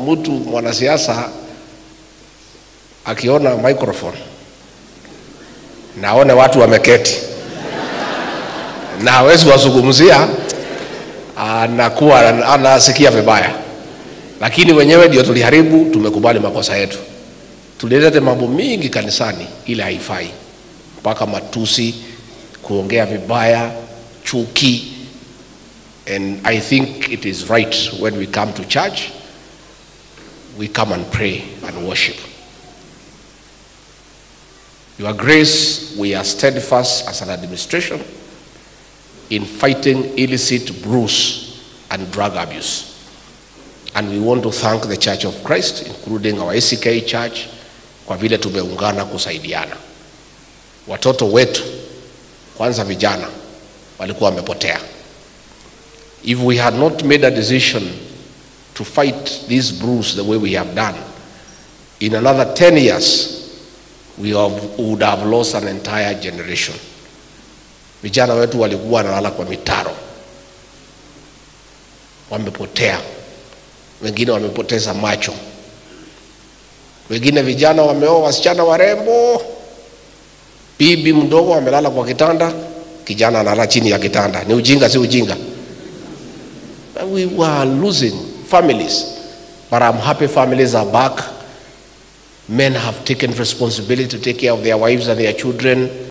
mtu mwanasiasa akiona microphone naone watu wameketi na hawezi wazungumzia, anakuwa anasikia vibaya, lakini wenyewe ndio tuliharibu. Tumekubali makosa yetu, tulileta mambo mingi kanisani, ile haifai, mpaka matusi, kuongea vibaya, chuki. And I think it is right when we come to church, we come and pray and worship. Your Grace, we are steadfast as an administration in fighting illicit brews and drug abuse. And we want to thank the Church of Christ, including our ACK Church, kwa vile tumeungana kusaidiana. Watoto wetu, kwanza vijana, walikuwa wamepotea. If we had not made a decision to fight these brews the way we have done, in another 10 years, we have, would have lost an entire generation. Vijana wetu walikuwa wanalala kwa mitaro, wamepotea, wengine wamepoteza macho, wengine vijana wameoa wasichana warembo, bibi mdogo amelala kwa kitanda, kijana analala chini ya kitanda. Ni ujinga, si ujinga? We were losing families, but I'm happy families are back. Men have taken responsibility to take care of their wives and their children.